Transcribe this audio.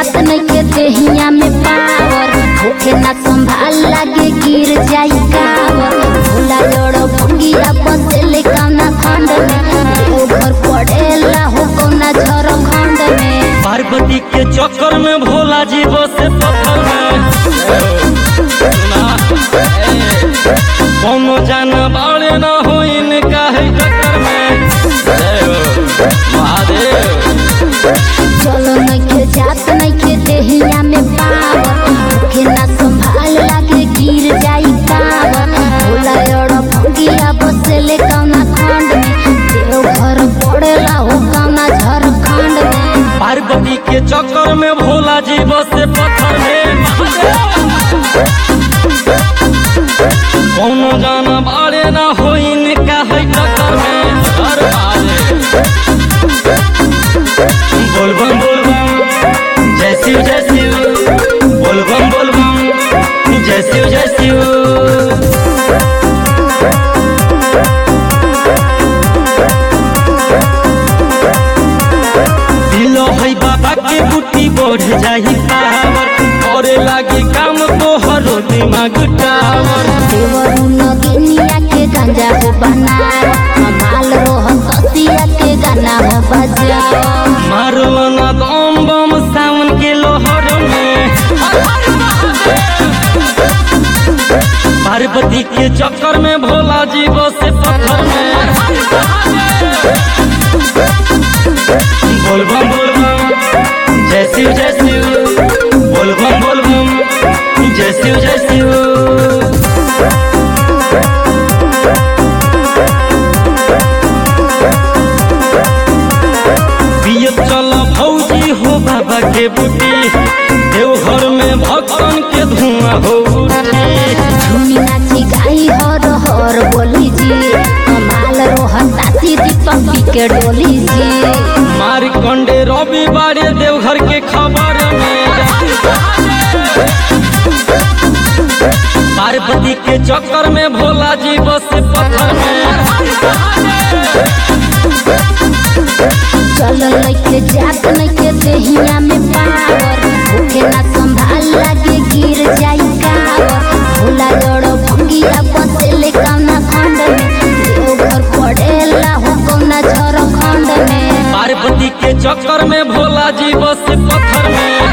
जात नइखे देहिया में पावर होके ना संभाल लागे गिर जाई कावर भोला जड़ भंगिया बसेले कौना खंड में देवघर पड़ेला हो कौना झारखंड में पार्वती के चक्कर में भोला जी बसे पत्थर में सुना, ए, कौनो जाना बाड़े न हो इनका है चक्कर में जय हो, महादेव चलो नइखे जात नइखे देहिया में पावर होके ना संभाल लागे गिर जाई कावर भोला जड़ भंगिया बसेले कौना खंड में देवघर पड़ेला हो कौना झारखंड में पार्वती के चक्कर में भोला जी बसे पत्थर में महादेव कौनो जाना बाड़े न हो इनका है चक्कर में हर महादेव बोलबम बोलबम जय शिव जय शिव बोलबम बोलबम जय शिव जय शिव दिलो है बाबा के बुटी बढ़ जाही पावर करे लागी काम तो हरो दिमाग टावर देवरू नगिनिया के गंजा हो बनाओ कमाल रोह कसिया के गाना हो बजाओ मारो ना दम बम सावन के लोहर में पार्वती के चक्कर में भोला जी बसे पत्थर में बोलबम बोलबम जय शिव जय शिव बोलबम बोलबम जय शिव जय शिव पियत चल भौजी हो बाबा के बुटी देवघर में भक्तन के धुआं हो उठी झूमी नाची गाई हर हर बोली जी कमाल रोह ताती दीपक पी के डोली जी मार कंडे रवि बारे देवघर के खबर में पार्वती के चक्कर में भोला जी बसे पत्थर में चल नइखे जात नइखे देहिया में पावर होके ना संभाल लागे गिर जाई कावर भोला जड़ भंगिया बसेले कौना खंड में देवघर पड़ेला हो कौना झारखंड में पार्वती के चक्कर में भोला जी बसे पत्थर में